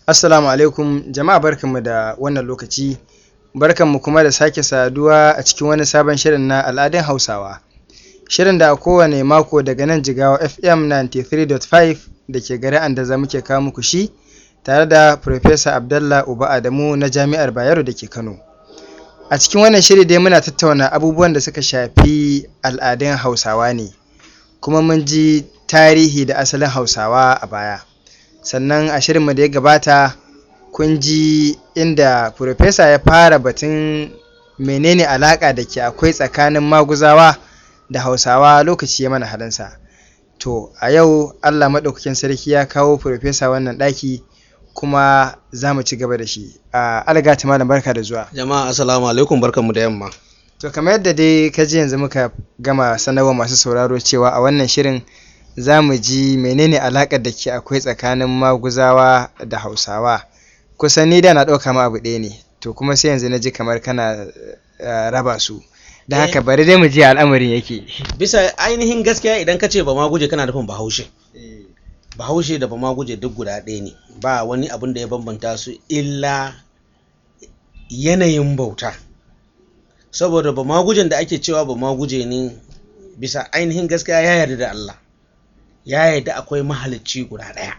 Assalamu alaikum jama'a barkanmu da wannan lokaci barkanmu kuma da sake saduwa a cikin wani sabon shirin na al'adun Hausawa. Shirin da a kowane mako daga nan jigawa FM 93.5 da ke garin Andaza muke kawo muku shi tare da Profesa Abdallah Uba Adamu na Jami'ar Bayero da ke Kano. A cikin wannan shiri dai muna tattauna abubuwan da suka shafi al'adun Hausawa ne, kuma mun ji tarihi da asalin Hausawa a baya. Sannan a shirinmu da ya gabata kun ji inda Profesa ya fara batun menene alaƙa da ke akwai tsakanin maguzawa da Hausawa lokaci ya mana halinsa. To a yau Allah maɗaukakin sarki ya kawo Profesa wannan ɗaki kuma za mu ci gaba da shi. A algata malam barka da zuwa. Jama'a assalamu alaikum barkanmu da yamma. To kamar yadda dai ka ji yanzu muka gama sanarwa masu sauraro cewa a wannan shirin za mu ji menene alaƙar da ke akwai tsakanin maguzawa da Hausawa. Kusan ni da na ɗauka ma abu ɗaya ne, to kuma sai yanzu na ji kamar kana uh, raba su. Da haka bari dai mu ji al'amarin yake. Bisa ainihin gaskiya idan ka ce ba ma guje kana nufin bahaushe. Bahaushe da ba ma guje duk guda ɗaya ne, ba wani abin da ya bambanta su illa yanayin bauta. Saboda ba ma gujen da ake cewa ba ma guje ne bisa ainihin gaskiya ya yarda da Allah. Ya yarda akwai mahalicci guda ɗaya.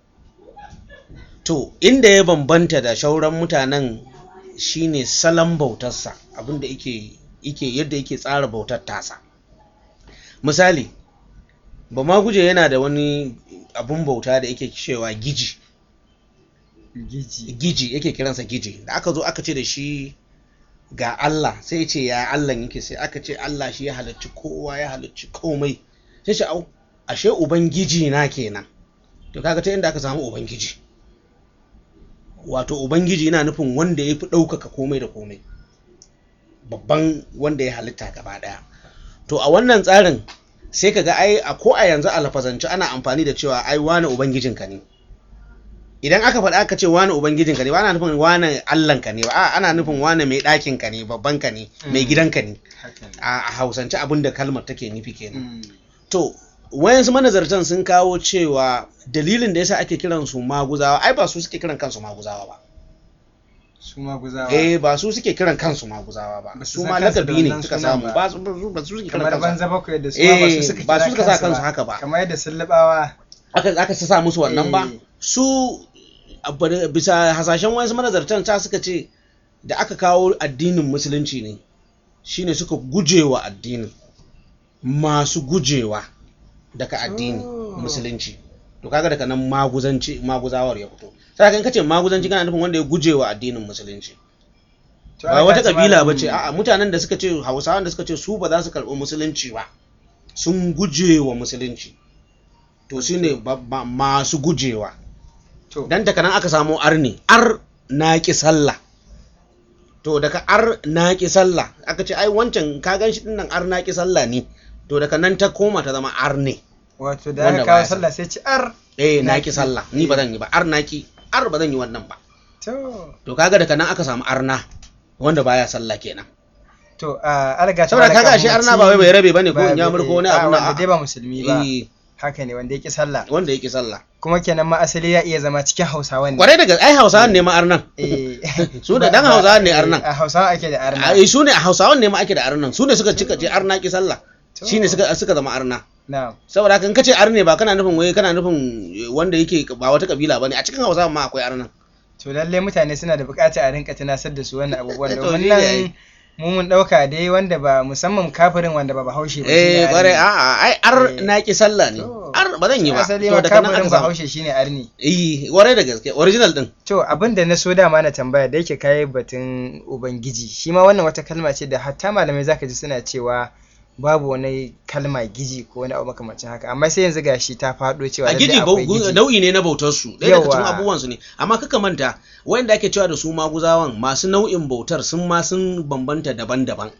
To, inda ya bambanta da shauran mutanen shine salon bautarsa abinda yake yake yadda yake tsara bautar tasa. Misali, ba ma guje yana da wani abun bauta da yake cewa giji. Giji. Giji yake kiransa giji. Da aka zo aka ce da shi ga Allah sai ce ya Allah yake sai aka ce Allah shi ya halarci kowa ya halarci komai. Sai ce au ashe ubangiji na kenan. To kaga ta inda aka samu ubangiji. wato ubangiji yana nufin wanda ya fi ɗaukaka komai da komai babban wanda ya halitta gaba ɗaya to a wannan tsarin sai ka ga ai a ko a yanzu a lafazance ana amfani da cewa ai wane ubangijinka ne idan aka faɗa aka ce wane ubangijinka ne ba ana nufin wane allanka ne ba a ana nufin wane mai ɗakinka ne babbanka ne mai gidanka ne a hausance abin da kalmar take nufi kenan to wayansu manazartan sun kawo cewa dalilin da yasa ake kiran su maguzawa ai ba su suke kiran kansu maguzawa ba Su maguzawa. eh ba su suke kiran kansu maguzawa ba Ba su su san ma kansu da lakabi ne wannan suka sunan samu ba. ba su ba su suke kiran Kamar kansu banza bakwai da su ma ba su Eh, suka ba su kira suka sa kansu kansu haka ba. Kamar yadda sun labawa. aka aka sa musu wannan ba Eh. su a bar- bisa hasashen wayansu manazartan ta suka ce da aka kawo addinin musulunci ne shine suka gujewa addinin masu gujewa daga addini Oh. musulunci to kaga daga nan maguzanci maguzawar ya fito sai kan kace maguzanci kana nufin wanda ya gujewa addinin musulunci To, ba Allah wata ta kabila malam- ba ce a'a mutanen da suka ce hausawan da suka ce su ba za su karɓi musulunci ba sun gujewa musulunci to su ne ba- ba- masu gujewa To, dan daga nan aka samu arni ar naki sallah to daga ar naki sallah aka ce ai wancan ka gan shi dinnan ar naki sallah ne to daga nan ta koma ta zama ar ne wato da wanda aka kawo baya sallah sai ci ar. eh Naki. naki sallah ni ba zan yi ba ar naki ar ba zan yi wannan ba To, to kaga daga nan aka samu arna wanda baya sallah kenan to a alga ta saboda malam kaga kafin ashe mu arna ci- ba wai bai rabe bane ko ba- in ya murko wani a, abu na wanda dai ba musulmi ba. Eh, Haka ne wanda yake sallah. wanda yake sallah Kuma kenan ma asali ya iya zama cikin Hausawan ne. kwarai daga ai hausawan ne ma arnan Eh, Su da ba- dan ba- Hausawa ne eh, arnan. A Hausawa ake da arna. ai su ne a hausawan ne ma ake da arnan su ne suka cika ce arna ki sallah To. shine suka suka zama arna Na'am. saboda haka in kace arne ba kana nufin wai kana nufin wanda yake ba wata kabila bane a cikin hausawan ma akwai arnan To lalle mutane suna da buƙatar a rinka tunasar da su wannan abubuwan To, domin shi ne nan ai. mu mun ɗauka dai wanda ba musamman kafirin wanda ba bahaushe ba. eh shine kwarai arni. a'a ai ar Eh. na ki sallah ne To. ar ba zan yi ba Asali to ma daga nan kafirin aka samu bahaushe shine arni. eh kwarai da gaske original din To abin da na so dama na tambaya da yake kayi batun Ubangiji shi ma wannan wata kalma ce da hatta malamai zaka ji suna cewa babu wani kalma giji ko wani abu makamancin haka amma sai yanzu gashi ta faɗo cewa a lallai giji akwai bau- giji. nau'i ne na bautar su ɗaya daga cikin Yawa. abubuwan su ne amma kaka manta wanda ake cewa da su maguzawan masu nau'in bautar sun ma sun bambanta daban-daban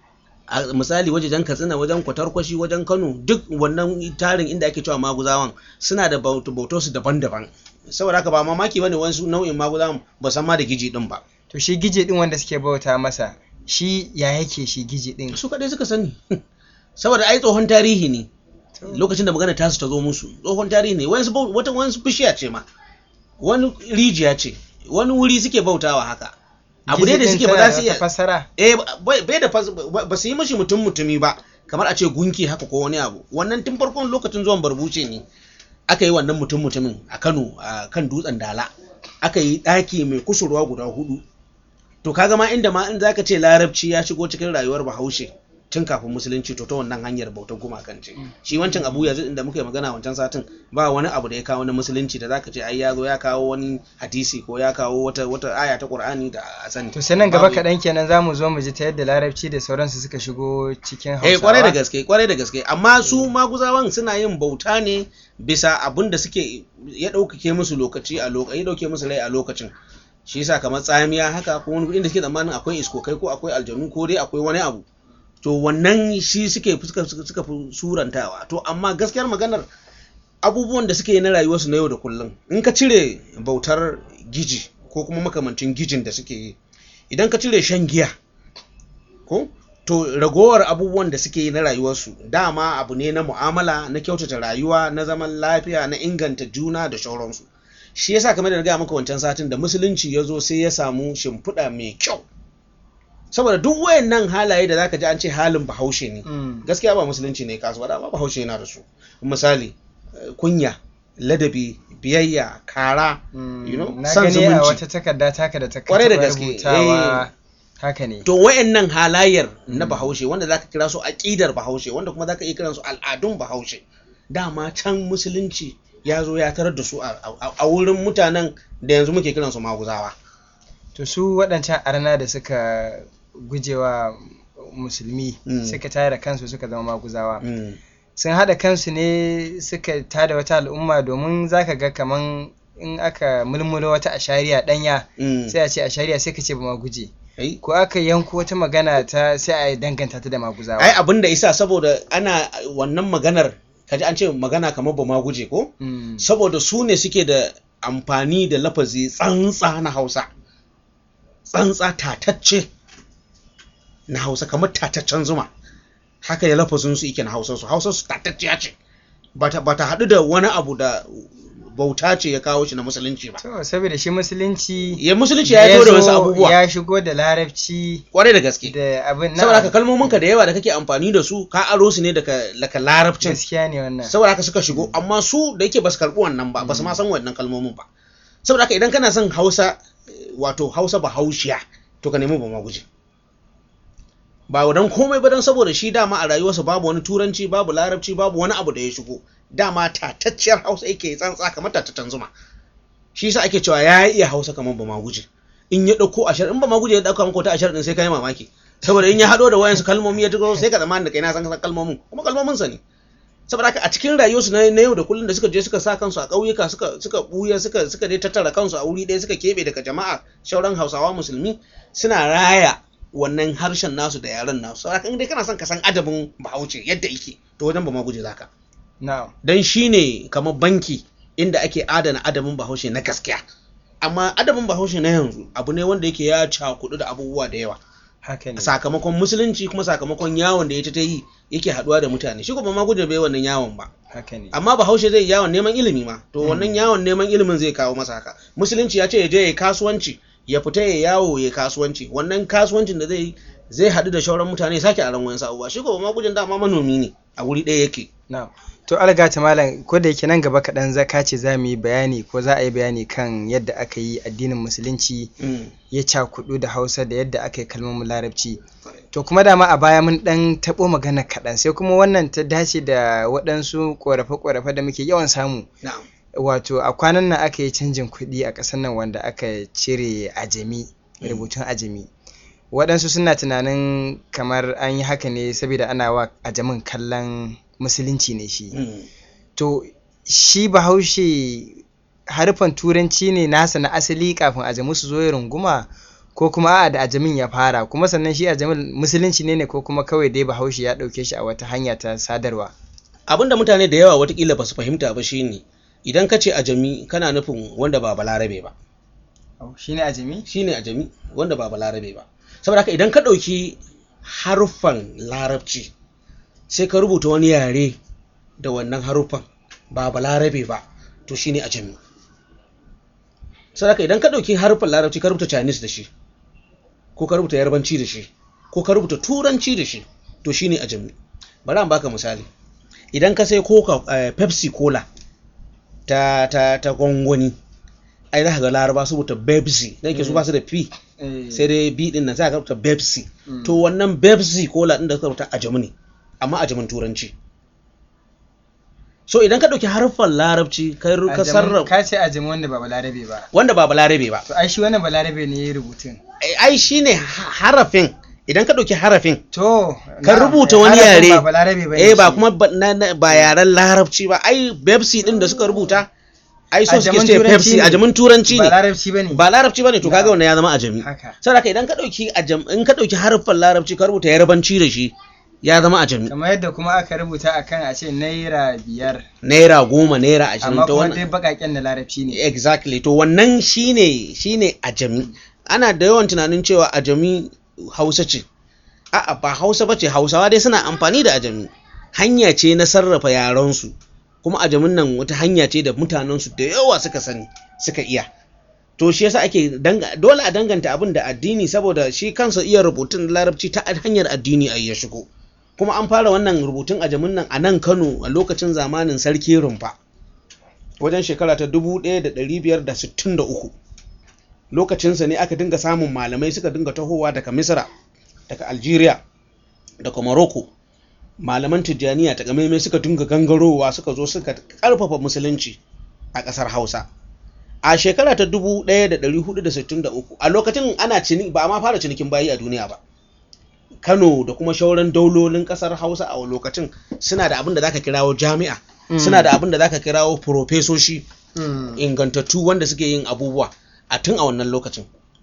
a misali wajen katsina wajen kwatarkwashi wajen kano duk wannan tarin inda ake cewa maguzawan suna da bautar su daban-daban saboda haka ba mamaki bane wasu nau'in maguzawan ba san ma da giji din ba To shi gije din wanda suke bauta masa shi ya yake shi gije din. su kaɗai suka sani saboda ai tsohon tarihi ne lokacin da magana tasu ta zo musu tsohon tarihi ne wayansu bau- wata wayansu bishiya ce ma wani rijiya ce wani wuri suke bautawa haka abu ne da Gizi suke ɗin ba tana za su da iya wata fassara eh bai bai da fas- ba ba su yi mashi mutum mutumi ba kamar a ce gunki haka ko wani abu wannan tun farkon lokacin zuwan barbuce ne aka yi wannan mutum mutumin a Kano a kan dutsen Dala aka yi ɗaki mai kusurwa guda hudu to kaga ma inda ma in zaka ce larabci ya shigo cikin rayuwar Bahaushe tun kafin musulunci to ta wannan hanyar bautar gumakan ce shi wancan abu yanzu inda muka yi magana wancan satin ba wani abu da ya kawo na musulunci da zaka ce ai ya zo ya kawo wani hadisi ko ya kawo wata wata aya ta Qur'ani da a sani to sai nan gaba Babu. kaɗan kenan za mu zo mu ji ta yadda larabci da sauransu suka shigo cikin hausawa eh kwarai da gaske kwarai da gaske amma su maguzawan suna yin bauta ne bisa abin da suke ya ɗaukake musu lokaci a lokacin ya ɗauke musu rai a lokacin shi yasa kamar tsamiya haka ko wani inda suke tsammanin akwai iskokai ko akwai aljanu ko dai akwai wani abu to wannan shi suke suka suka suka fi surantawa to amma gaskiyar maganar abubuwan da suke yi na rayuwarsu na yau da kullum in ka cire bautar giji ko kuma makamancin gijin da suke yi idan ka cire shan giya ko to ragowar abubuwan da suke yi na rayuwarsu dama abu ne na mu'amala na kyautata rayuwa na zaman lafiya na inganta juna da shauransu shi yasa kamar da na gaya maka wancan satin da musulunci ya zo sai ya samu shimfiɗa mai kyau saboda duk wayannan halaye da zaka ji an ce halin bahaushe ne Mm. gaskiya ba musulunci ne kasu ba amma bahaushe yana da su misali eh, kunya ladabi biyayya kara Mm, you know, na son gani a zumunci. wata takarda taka da ta Kwarai da taɓa gaske, rubutawa haka ne to wayannan halayyar na Mm. bahaushe wanda zaka kira su aqidar bahaushe wanda kuma zaka iya kiran su al'adun bahaushe dama can musulunci ya zo ya tarar da su a, a- a wurin mutanen da yanzu muke kiran su maguzawa to su waɗancan arna da suka gujewa musulmi Mm. suka tare da kansu suka zama maguzawa Mm. sun haɗa kansu ne suka tada wata al'umma domin zaka ga kaman in aka mulmulo wata ashariya ɗanya Mm. sai a ce ashariya sai ka ce ba ma guje Ai, ko aka yanko wata magana ta sai a danganta ta da maguzawa ai abin da isa saboda ana wannan maganar kaji an ce magana kamar ba ma guje ko Mm. saboda su ne suke da amfani da lafazi tsantsa na hausa tsantsa tatacce na hausa kamar tataccen zuma haka ya lafazin su yake na hausa su hausa su tatacciya ce ba ta ba ta haɗu da wani abu da bauta ce ya kawo shi na musulunci ba to saboda shi musulunci ya musulunci ya yi da wasu zo abubuwa ya shigo da larabci kwarai da gaske da abin saboda haka kalmominka da yawa da kake amfani da su ka aro su ne daga daga larabcin gaskiya ne wannan saboda haka suka shigo amma su da yake ba su karɓi wannan ba ba su ma san wannan kalmomin ba saboda haka idan kana son hausa eh, wato hausa ba haushiya to ka nemi ba ma guje ba wadan komai ba don saboda shi dama a rayuwarsa babu wani turanci babu larabci babu wani abu da ya shigo dama tatacciyar hausa yake tsantsa kamar tataccen zuma shi yasa ake cewa ya iya hausa kamar ba ma guje in ya dauko ashar in ba ma guje ya dauka maka wata ashar din sai kai mamaki saboda in ya hado da wayansu kalmomi ya tuko sai ka zama da kai na san kalmomin kuma kalmomin sa ne saboda haka a cikin rayuwarsu na na yau da kullum da suka je suka sa kansu a ƙauyuka suka suka buya suka suka dai tattara kansu a wuri ɗaya suka keɓe daga jama'a shauran hausawa musulmi suna raya wannan harshen nasu da yaren nasu saboda haka in dai kana son ka san adabin bahaushe yadda yake to wajen ba ma guje zaka na'am dan shine kamar banki inda ake adana adabin bahaushe na gaskiya amma adabin bahaushe na yanzu abu ne wanda yake ya cakudu da abubuwa da yawa haka ne sakamakon musulunci kuma sakamakon yawon da ya ta yi yake haduwa da mutane shi kuma ma guje bai wannan yawon ba haka ne amma bahaushe zai yi yawon neman ilimi ma to wannan yawon neman ilimin zai kawo masa haka musulunci ya ce ya je ya kasuwanci ya fita ya yawo ya kasuwanci wannan kasuwancin da zai yi zai haɗu da shauran mutane ya sake aron wayan abubuwa shi kuma ma gujin dama manomi ne a wuri ɗaya yake na'am to algata malam ko da yake nan gaba kaɗan zaka ce za mu yi bayani ko za a yi bayani kan yadda aka yi addinin musulunci ya cakudu da hausa da yadda aka yi kalmomin larabci to kuma dama a baya mun dan taɓo magana kaɗan sai kuma wannan ta dace da waɗansu ƙorafe-ƙorafe da muke yawan samu na'am wato a kwanan nan aka yi canjin kuɗi a ƙasar nan wanda aka cire ajami rubutun ajami waɗansu suna tunanin kamar an yi haka ne saboda ana wa ajamin kallon musulunci ne shi to shi bahaushe harfan turanci ne nasa na asali kafin ajamu su zo ya runguma ko kuma a'a da ajamin ya fara kuma sannan shi ajamin musulunci ne ne ko kuma kawai dai bahaushe ya ɗauke shi a wata hanya ta sadarwa abinda mutane da yawa watakila ba su fahimta ba shine idan ka ce ajami kana nufin wanda ba balarabe ba shi ne ajami shine ajami wanda ba balarabe ba saboda haka idan ka ɗauki haruffan larabci sai ka rubuta wani yare da wannan haruffan ba balarabe ba to shine ajami saboda idan ka ɗauki harfin larabci ka rubuta chinese da shi ko ka rubuta yarbanci da shi ko ka rubuta turanci da shi to shine ajami bari an baka misali idan ka sai coca eh, pepsi cola ta ta ta gwangwani ai za ka ga laraba su rubuta pepsi dan ke su ba su da p Eh, sai dai b din nan za ka rubuta pepsi Mm. to wannan pepsi cola din da suka rubuta ajami ne amma ajamin turanci so idan ka ɗauki harfan larabci ka ru- ka ajamin- sarrafa ka ce ajami wanda ba balarabe ba wanda ba balarabe ba to ai shi wannan balarabe ne ya yi rubutun ai ai shine ha- harafin idan ka ɗauki harafin to ka na- rubuta wani harafin yare ba balarabe ba eh ba kuma ba, na, na, ba yaren larabci ba ai pepsi din da suka rubuta ai so suke Ajamin ce turanci pepsi ne. ajamin turanci ba ne larabci ba ne ba larabci bane to kaga Na. wannan ya zama ajami haka saboda idan ka dauki ajam in ka dauki harfan larabci ka rubuta yarbanci da shi ya zama ajami kamar yadda kuma aka rubuta akan a ce naira biyar naira goma naira ashirin amma to kuma wannan dai bakaken da larabci ne exactly to wannan shine shine ajami ana da yawan tunanin cewa ajami hausa ce a'a ba hausa bace hausawa dai suna amfani da ajami hanya ce na sarrafa yarensu kuma ajamin nan wata hanya ce da mutanensu da yawa suka sani suka iya to shi yasa ake danga, dole a danganta abin da addini saboda shi kansa iya rubutun larabci ta hanyar addini a ya shigo kuma an fara wannan rubutun ajamin nan a nan kano a lokacin zamanin sarki rumfa wajen shekara ta 1563 lokacinsa ne aka dinga samun malamai suka dinga tahowa daga misra daga algeria daga morocco malaman tijjaniya ta kamaimai suka dinga gangarowa suka zo suka karfafa musulunci a ƙasar hausa a shekara ta 1463 a lokacin ana cini ba a ma fara cinikin bayi a duniya ba kano da kuma shauran daulolin ƙasar hausa a lokacin suna da abin da zaka kirawo jami'a suna da abin da zaka kirawo profesoshi Mm. ingantattu wanda suke yin abubuwa a tun a wannan lokacin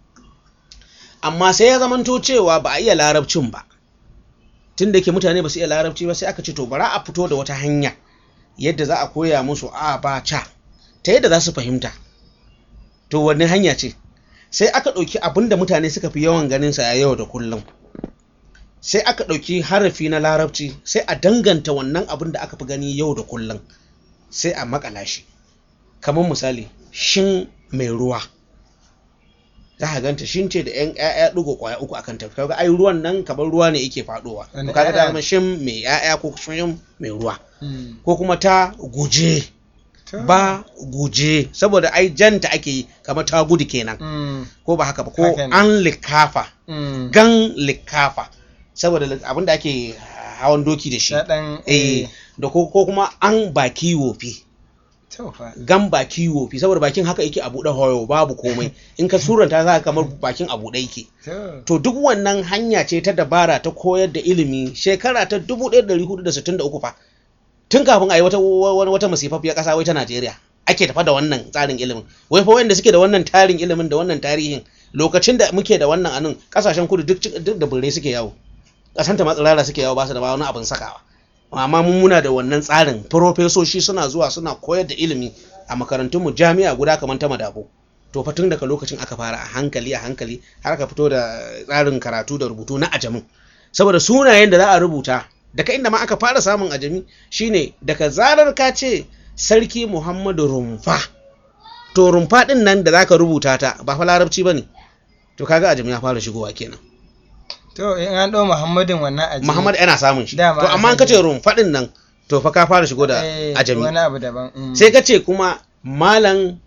amma sai ya zamanto cewa ba a iya larabcin ba tun da ke mutane ba su iya larabci ba sai aka ce to bara a fito da wata hanya yadda za a koya musu a ba ca ta yadda za su fahimta to wanne hanya ce sai aka ɗauki abin da mutane suka fi yawan ganin sa a yau da kullum sai aka ɗauki harafi na larabci sai a danganta wannan abin da aka fi gani yau da kullum sai a makala shi kamar misali shin mai ruwa za ka ganta shin ce da yan ƴaƴa ɗigo ƙwaya uku akan ta kaga ai ruwan nan kamar ruwa ne yake faɗowa Wani to kaga ƴaƴa? dama shin mai ƴaƴa ko shin mai ruwa Mm. ko kuma ta guje To. ba guje saboda ai janta ake yi kamar ta gudu kenan Mm. ko ba haka ba ko Haka ne. an likafa Mm. gan likafa saboda abin da ake hawan doki da shi Ta ɗan eh da ko ko kuma an baki wofi to fa gan baki wofi saboda bakin haka yake a buɗe hoyo babu komai in ka suranta za ka kamar bakin a buɗe yake to to duk wannan hanya ce ta dabara ta koyar da ilimi shekara ta 1463 fa tun kafin a yi wata wata, wata masifafiyar ƙasa wai ta Najeriya ake tafa da wannan tsarin ilimin wai fa wanda suke da wannan tarin ilimin da wannan tarihin lokacin da muke da wannan anan kasashen kudu duk duk da birrai suke yawo kasanta ma tsirara suke yawo ba su da ba wani abin sakawa amma mun muna da wannan tsarin farofesoshi suna zuwa suna koyar da ilimi a makarantunmu jami'a guda kamar ta madabo to fa tun daga lokacin aka fara a hankali a hankali har aka fito da tsarin karatu da rubutu na ajamin saboda sunayen da za a rubuta daga inda ma aka fara samun ajami shine daga zarar ka ce sarki muhammadu rumfa to rumfa din nan da zaka rubuta ta ba fa larabci bane to kaga ajami ya fara shigowa kenan to in an ɗau muhammadin wannan aji muhammad yana samun shi Dama to an amma in ka sani. ce rumfa din nan to fa ka fara shigo da Eh, ajami wani abu daban mm. sai ka ce kuma malam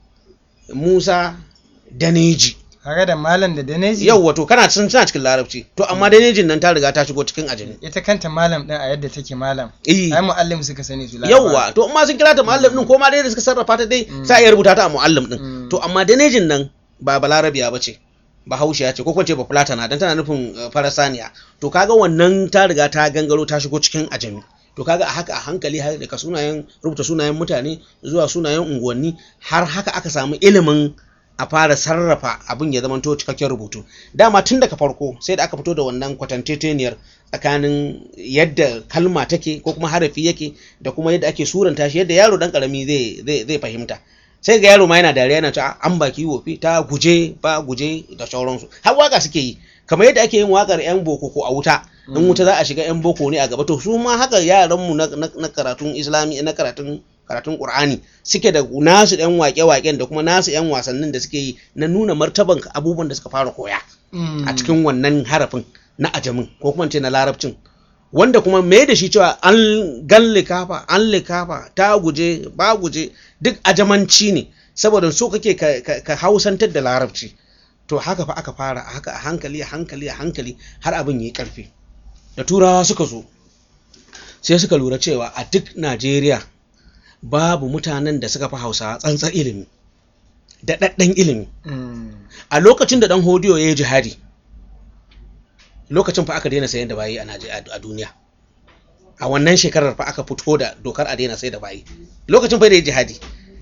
musa daneji kaga da malam da daneji yau wato kana sun suna cikin larabci to amma danejin nan ta riga ta shigo cikin ajami ita kanta malam din a yadda take malam eh ai muallim suka sani su laraba. yauwa to amma sun kira ta muallim din ko ma dai da suka sarrafa ta dai Mm. sai a iya rubuta ta a muallim din Mm. to amma danejin nan ba balarabiya ba ce ba haushiya ce ko kuma ce ba fulatana dan tana nufin uh, farasaniya to kaga wannan ta riga ta gangaro ta shigo cikin ajami to kaga a haka a hankali har daga sunayen rubuta sunayen mutane zuwa sunayen unguwanni har haka aka samu ilimin a fara sarrafa abin ya zamanto cikakken rubutu dama tun daga farko sai da aka fito da wannan kwatanteteniyar tsakanin yadda kalma take ko kuma harafi yake da kuma yadda ake suranta shi yadda yaro dan karami zai zai zai fahimta sai ga yaro ma yana dariya yana cewa an baki wofi ta guje ba guje da sauransu har waka suke yi kamar yadda ake yin wakar yan boko ko a wuta in wuta za a shiga yan boko ne a gaba to su ma haka yaran mu na, na, na karatun islami na karatun karatun qur'ani suke da nasu yan wake-waken da kuma nasu yan wasannin da suke yi na nuna martaban abubuwan da suka fara koya a cikin wannan harafin na ajamin ko kuma ce na larabcin wanda kuma mai da shi cewa an gan likafa an likafa ta guje ba guje duk ajamanci ne saboda so kake ka hausantar da larabci to haka fa aka fara haka a hankali a hankali a hankali har abin yi karfi da turawa suka zo sai suka lura cewa a duk najeriya babu mutanen da suka fi hausawa tsantsar ilimi da ɗaɗɗan ilimi a lokacin da ɗan hodiyo ya yi jihadi lokacin fa aka daina sayan da bayi a duniya a wannan shekarar fa aka fito da dokar a daina sai da bayi lokacin fa da ya jihadi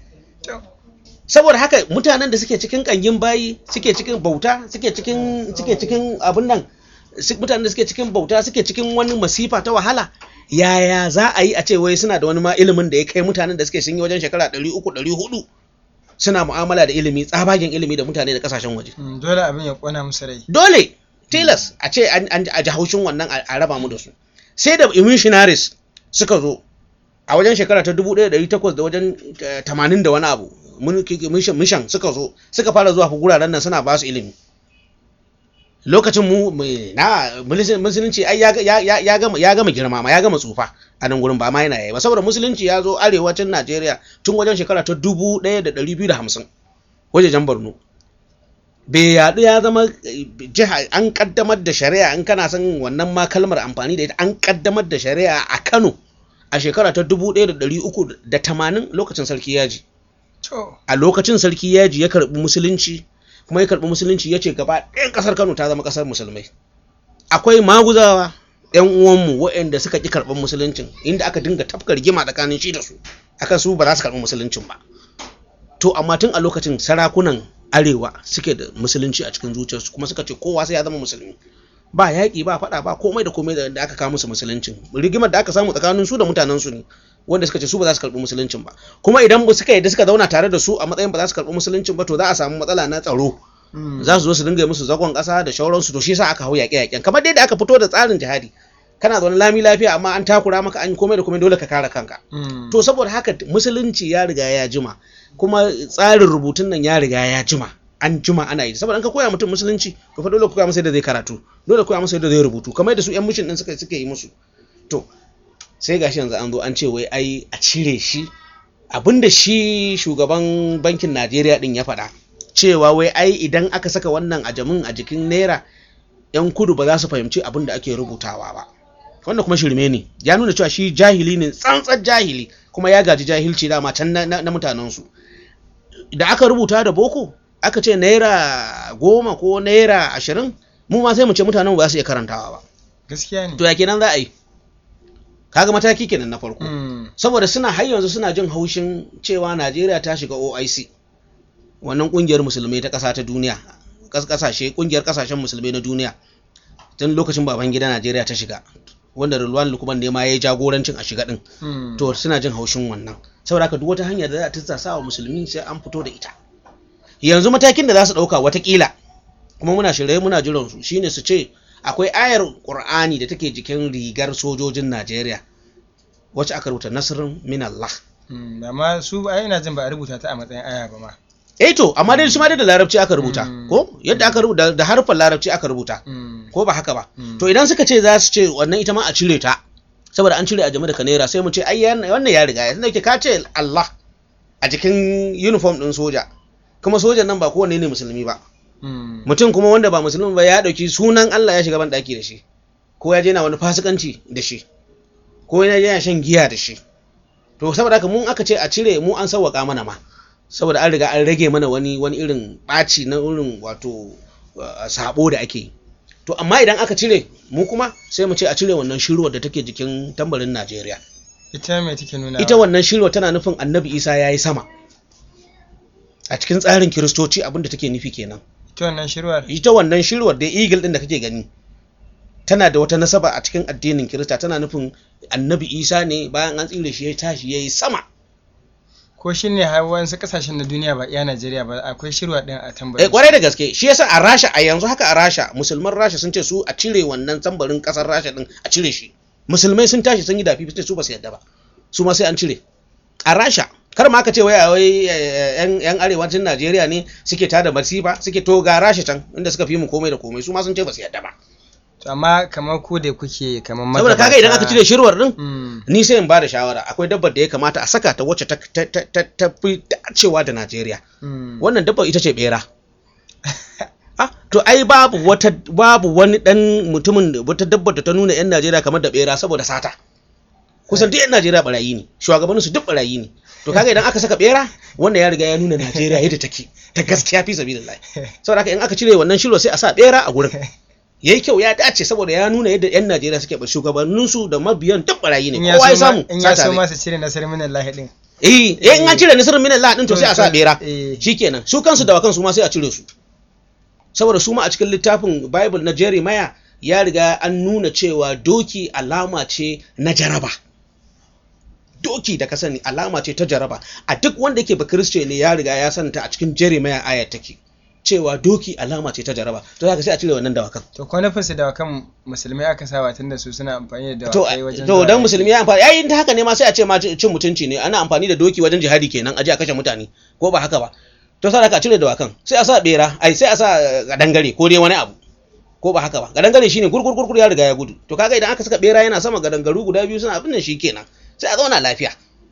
saboda haka mutanen da suke cikin kangin bayi suke cikin bauta suke cikin suke cikin abin nan mutanen da suke cikin bauta suke cikin wani masifa ta wahala yaya za a yi a ce wai suna da wani ma ilimin da ya kai mutanen da suke sun yi wajen shekara 300 400 suna mu'amala da ilimi tsabagen ilimi da mutane da kasashen waje dole abin ya kona musu rai dole tilas a ce an a ji haushin wannan a raba mu da su sai da missionaries suka zo a wajen shekara ta 1800 da wajen 80 da wani abu mission suka zo suka fara zuwa guraren nan suna ba su ilimi lokacin mu na musulunci ai ya gama ya gama girma ma ya gama tsufa a nan gurin ba ma yana yayi ba saboda musulunci ya zo arewacin Najeriya tun wajen shekara ta 1250 wajejen Borno bai yaɗu ya zama jiha an kaddamar da shari'a in kana son wannan ma kalmar amfani da ita an kaddamar da shari'a a Kano a shekara ta 1380 lokacin sarki yaji a lokacin sarki yaji ya karbi musulunci kuma ya karbi musulunci ya ce gaba ɗayan ƙasar Kano ta zama ƙasar musulmai akwai maguzawa yan uwanmu waɗanda suka ƙi karɓar musuluncin inda aka dinga tafka rigima tsakanin shi da su akan su ba za su karɓi musuluncin ba to amma tun a lokacin sarakunan arewa suke da musulunci a cikin zuciyarsu kuma suka ce kowa sai ya zama musulmi ba yaƙi ba faɗa ba komai da komai da aka kawo musu musuluncin rigimar da aka samu tsakanin su da mutanen su ne wanda suka ce su ba za su karɓi musuluncin ba kuma idan suka yadda suka zauna tare da su a matsayin ba za su karɓi musuluncin ba to za a samu matsala na tsaro za su zo su dinga musu zagon ƙasa da shauransu to shi yasa aka hau yaƙe-yaƙen kamar dai da aka fito da tsarin jihadi kana zaune lami lafiya amma an takura maka an komai da komai dole ka kare kanka to saboda haka musulunci ya riga ya jima kuma tsarin rubutun nan ya riga ya jima an jima ana yi saboda an ka koya mutum musulunci to fa dole ka koya masa yadda zai karatu dole koya masa yadda zai rubutu kamar da su yan mishin din suka suke yi musu to sai gashi yanzu an zo an ce wai ai a cire shi abinda shi shugaban bankin Najeriya din ya faɗa cewa wai ai idan aka saka wannan ajamin a jikin naira yan kudu ba za su fahimci abin da ake rubutawa ba wannan kuma shirme ne ya nuna cewa shi jahili ne tsantsar jahili kuma ya gaji jahilci dama can na, na, mutanensu da aka rubuta da boko aka ce naira goma ko naira ashirin mu ma sai mu ce mutanen ba su iya karantawa ba gaskiya ne to ya kenan za a yi kaga mataki kenan na farko saboda suna har yanzu suna jin haushin cewa najeriya ta shiga oic wannan kungiyar musulmai ta ƙasa ta duniya kasashe kungiyar kasashen musulmai na duniya tun lokacin baban gida najeriya ta shiga wanda Rulwan Lukman ne ma ya yi jagorancin a shiga din to suna jin haushin wannan saboda haka duk wata hanya da za ta tsasa wa musulmi sai an fito da ita yanzu matakin da za su dauka watakila kuma muna shirye muna jiran su shine su ce akwai ayar Qur'ani da take jikin rigar sojojin Najeriya wacce aka rubuta nasrun min Allah amma su ai ina jin ba a rubuta ta a matsayin aya ba ma eh to amma dai shi ma dai da larabci aka rubuta ko yadda aka rubuta da harfan larabci aka rubuta ko ba haka ba to idan suka ce za su ce wannan ita ma a cire ta saboda an cire a jama'a da naira sai mu ce ai wannan ya riga ya tunda ke ka ce Allah a jikin uniform din soja kuma sojan nan ba kowanne ne musulmi ba mutum kuma wanda ba musulmi ba ya dauki sunan Allah ya shiga ban daki da shi ko ya je na wani fasikanci da shi ko ya je shan giya da shi to saboda haka mun aka ce a cire mu an sauwaka mana ma saboda an riga an rage mana wani wani irin ɓaci na irin wato sabo da ake yi to amma idan aka cire mu kuma sai mu ce a cire wannan shirwar da take jikin tambarin Najeriya ita mai take nuna ita wannan shirwar tana nufin Annabi Isa ya yi sama a cikin tsarin kiristoci abinda take nufi kenan ita wannan shirwar ita wannan shirwar da eagle din da kake gani tana da wata nasaba a cikin addinin kirista tana nufin Annabi Isa ne bayan an tsire shi ya tashi ya yi sama ko shi ne wasu kasashen na duniya ba iya Najeriya ba akwai shirwa ɗin a tambarin. Eh kwarai da gaske shi yasa a Rasha a yanzu haka a Rasha musulman Rasha sun ce su a cire wannan tambarin kasar Rasha din a cire shi. Musulmai sun tashi sun yi dafi su ba su yadda ba. Su ma sai an cire. a rasha kar ma ka ce wai wai yan yan arewacin Najeriya ne suke tada masifa suke to ga rasha can inda suka fi mu komai da komai su ma sun ce ba su yadda ba to amma kamar ku da kuke kamar saboda kaga idan aka cire shirwar din Mm. ni sai in ba da shawara akwai dabbar da ya kamata a saka ta wacce ta ta ta ta, ta fi dacewa da Najeriya Mm. wannan dabbar ita ce bera ah to ai babu wata babu wani dan mutumin da- wata dabbar da ta nuna yan Najeriya kamar da bera saboda sata kusan duk yan Najeriya barayi ne shugabannin su duk barayi ne to kaga idan aka saka bera wannan ya riga ya nuna Najeriya yadda take ta gaskiya fi sabilillah saboda haka in aka cire wannan shiro sai a sa bera a gurin yayi kyau ya dace saboda ya nuna yadda yan Najeriya suke ba shugabannin su da mabiyan duk barayi ne in ya kowa ya so ma- samu in ya sata so ne. ma su cire nasar min Allah din eh eh in an cire nasirin min Allah din to sai a sa bera Eh. shikenan su kansu da wakan su ma sai a cire su saboda su ma a cikin littafin Bible na Jeremiah ya riga an nuna cewa doki alama ce na jaraba doki da ka sani alama ce ta jaraba a duk wanda yake bakristo ne ya riga ya santa a cikin Jeremiah aya take cewa doki alama ce ta jaraba to zaka sai a cire wannan dawakan to ko nufin su da kan musulmai aka sawa tunda su suna amfani da to dawakai wajen to zuwa dan yaki. musulmi ya amfani ai ta haka ne ma sai a ce ma cin mutunci ne ana amfani da doki wajen jihadi kenan aje a kashe mutane ko ba haka ba to sai ka cire dawakan sai a sa bera ai sai a sa gadangare ko dai wani abu ko ba haka ba gadangare shine gurgur gurgur ya riga ya gudu to kaga idan aka saka bera yana sama gadangaru guda biyu suna abin nan kenan sai a zauna lafiya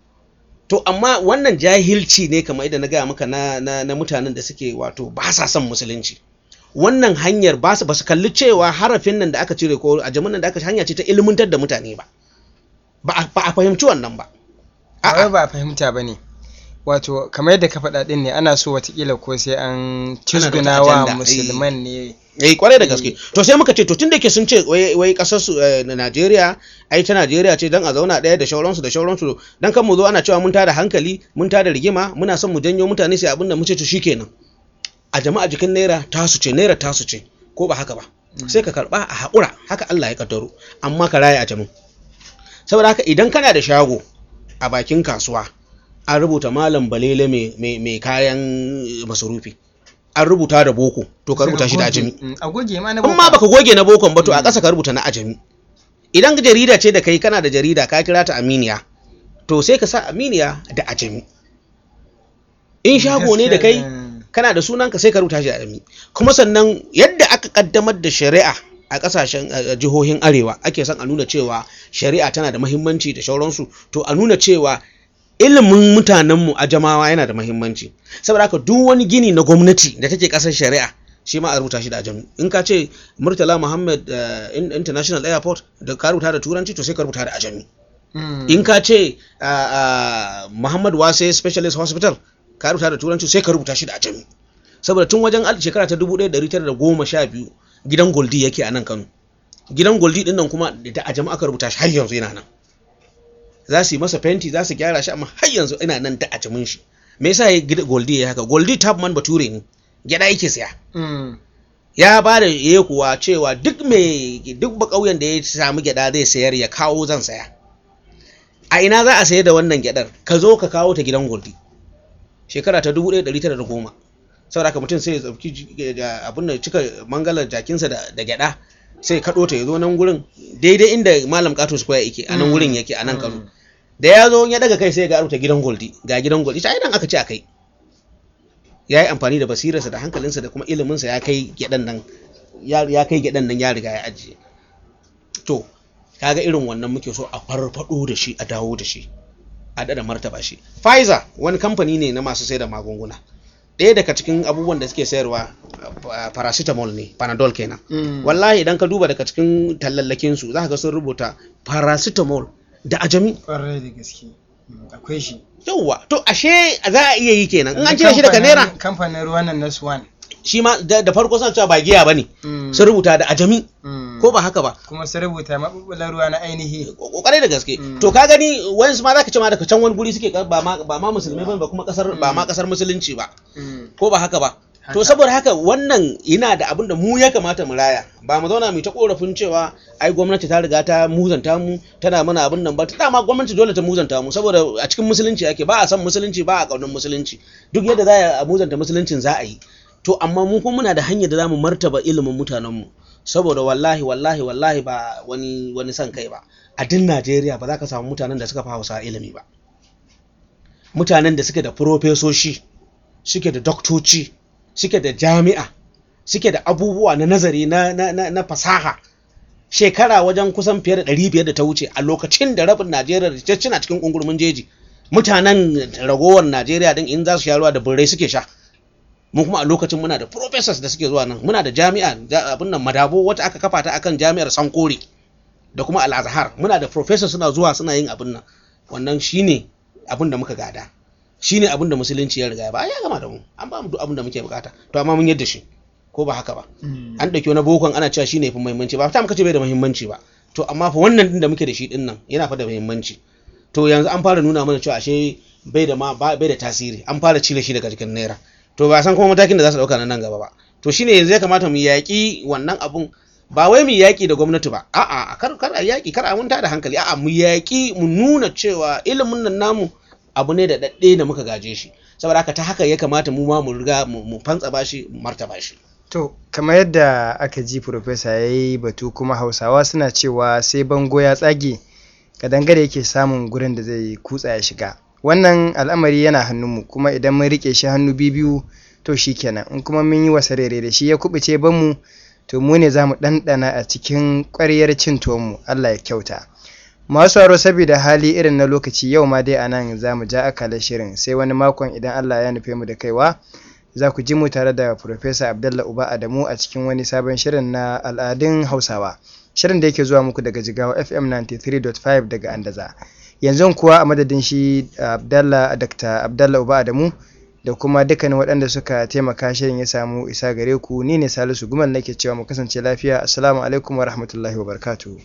to amma wannan jahilci ne kamar idan na gaya maka na, na, na mutanen da suke wato ba sa son musulunci wannan hanyar ba su ba su kalli cewa harafin nan da aka cire ko a nan da aka hanya ce ta ilmantar da mutane ba ba a- ba a fahimci wannan ba ba wai A'a, ba a fahimta ba ne wato kamar yadda ka faɗa ɗin ne ana so watakila ko sai an cizguna wa agenda, eh. musulman ne eh kwarai da gaske to sai muka ce to tun da ke sun ce wai wai kasar su eh, na Najeriya ai ta Najeriya ce dan a zauna ɗaya da shauransu da shauransu dan kan mu zo ana cewa mun tada hankali mun tada rigima muna son mu janyo mutane sai abin da mu ce to shikenan a jama'a jikin naira tasu ce naira tasu ce ko ba haka ba sai ka karba a haƙura haka Allah ya kaddaro amma ka raya a jamin saboda haka idan kana da shago a bakin kasuwa an rubuta malam balele mai- mai mai kayan masarufi an rubuta da boko to ka rubuta shi da ajami Mm, a goge ma na in ma baka goge na bokon ba to a ƙasa ka rubuta na ajami idan jarida ce da kai kana da jarida ka kira ta aminiya to sai ka sa aminiya da ajami in shago ne da kai kana da sunanka sai ka rubuta shi da ajami kuma sannan yadda aka kaddamar da shari'a a kasashen a jihohin arewa ake son a nuna cewa shari'a tana da mahimmanci da sauransu to a nuna cewa ilimin mutanenmu a jamawa yana da mahimmanci saboda haka duk wani gini na gwamnati da take kasar shari'a shi ma a rubuta shi da ajami in ka ce murtala muhammad eh, In- international airport da ka rubuta da turanci to sai ka rubuta da ajami Mm. in ka ce ah, ah, muhammad wase specialist hospital ka rubuta da turanci sai ka rubuta shi da ajami saboda tun wajen al- shekara ta 1912 gidan goldi yake a nan kano gidan goldi din nan kuma da ajami aka rubuta shi har yanzu yana nan za su yi masa fenti za su gyara shi amma har yanzu ina nan da ajamin shi me yasa ya gida goldi ya haka goldi tabman bature ne gyada yake siya Mm. ya ba da ya kuwa cewa duk mai duk ba ƙauyen da ya samu gyada zai sayar ya kawo zan saya a ina za a sayar da wannan gyadar ka zo ka kawo ta gidan goldi shekara ta 1910 saboda haka mutum sai ya tsauki ji- da abin da cika mangalar jakinsa da, da gyada sai ya kaɗo ta ya zo nan gurin daidai inda malam kato square yake a nan gurin yake a nan kano Mm. da ya zo ya daga kai sai ga rubuta gidan goldi ga gidan goldi ta idan aka ce a kai ya yi amfani da basirarsa da hankalinsa da kuma iliminsa ya kai gyaɗan nan ya ya kai gyaɗan nan ya riga ya ajiye to kaga irin wannan muke so a farfado da shi a dawo da shi a dada martaba shi Pfizer wani kamfani ne na masu sai da magunguna ɗaya daga cikin abubuwan da suke sayarwa uh, paracetamol ne panadol kenan Mm. wallahi idan ka duba daga cikin tallallakin su za ka ga sun rubuta paracetamol da ajami Ƙwarai da gaske Mm, akwai shi yauwa to ashe za a iya yi kenan in an cire shi daga Kamfanin- naira kamfanin ruwan nan na swan shi ma da da farko suna cewa ba giya bane Mm. sun rubuta da ajami Mm. ko ba haka ba kuma su rubuta maɓuɓɓular ruwa na ainihi kokarai da gaske Mm. to ka gani wayansu ma zaka ce ma daga can wani guri suke ba ma ba ma musulmai bane ba kuma kasar ba ma kasar musulunci ba Mm. ko ba haka ba to Haka. saboda haka wannan yana da abin da mu ya kamata mu raya ba mu zauna mu ta korafin cewa ai gwamnati ta riga ta muzanta mu tana mana abin nan ba ta dama gwamnati dole ta muzanta mu saboda a cikin musulunci ake ba a san musulunci ba a kaunar musulunci duk yadda za a muzanta musuluncin za a yi to amma mu kuma muna da hanyar da za mu martaba ilimin mutanenmu saboda wallahi wallahi wallahi ba wani wani son kai ba a duk Najeriya ba za ka samu mutanen da suka fi Hausa ilimi ba mutanen da suke da profesoshi suke da doktoci suke da jami'a suke da abubuwa na nazari na, na, na, na fasaha shekara wajen kusan fiye da ɗari biyar da ta wuce a lokacin da rabin najeriya da cina cikin ƙungurmin jeji mutanen ragowar najeriya din in za su sha ruwa da birrai suke sha mu kuma a lokacin muna da professors da suke zuwa nan muna da jami'a abin nan madabo wata aka kafa ta akan jami'ar sankore da kuma al-azhar muna da professors suna zuwa suna yin abin nan wannan shine abin da muka gada shine abin da musulunci ya riga ya ba ya gama da mu an ba mu duk abin da muke bukata to amma mun yadda shi ko ba haka ba an dauki wani bokon ana cewa shine fi muhimmanci ba ta muka ce bai da muhimmanci ba to amma fa wannan din da muke da shi din nan yana fa da muhimmanci to yanzu an fara nuna mana cewa ashe bai da ma bai da tasiri an fara cire shi daga cikin naira to ba san kuma matakin da za su dauka nan gaba ba to shine yanzu ya kamata mu yaki wannan abun ba wai mu yaki da gwamnati ba a'a kar kar a yaki kar a munta da hankali a'a mu yaki mu nuna cewa ilimin nan namu abu ne da dadde da muka gaje shi saboda haka ta haka ya kamata mu ma mu riga mu fantsa bashi mu martaba shi To, kamar yadda aka ji Profesa ya yi batu kuma Hausawa suna cewa sai bango ya tsage, kadangare yake samun gurin da zai kutsa ya shiga. Wannan al'amari yana hannunmu kuma idan mun riƙe shi hannu biyu to shi kenan, in kuma mun yi wasa rere da shi ya kubuce banmu to mu ne za mu ɗanɗana a cikin ƙwaryar cin tuwonmu, Allah ya kyauta. Masu haro saboda hali irin na lokaci yau ma dai a nan za mu ja akalar shirin sai wani makon idan Allah ya nufe mu da kaiwa. za ku ji mu tare da Profesa Abdalla Uba Adamu a cikin wani sabon shirin na al'adun Hausawa. Shirin da yake zuwa muku daga Jigawa FM 93.5 daga Andaza. Yanzu kuwa a madadin shi Abdalla Dr. Abdalla Uba Adamu da kuma dukkanin waɗanda suka taimaka shirin ya samu isa gare ku ni ne Salisu Gumal nake cewa mu kasance lafiya. Assalamu alaikum wa rahmatullahi wa barakatuhu.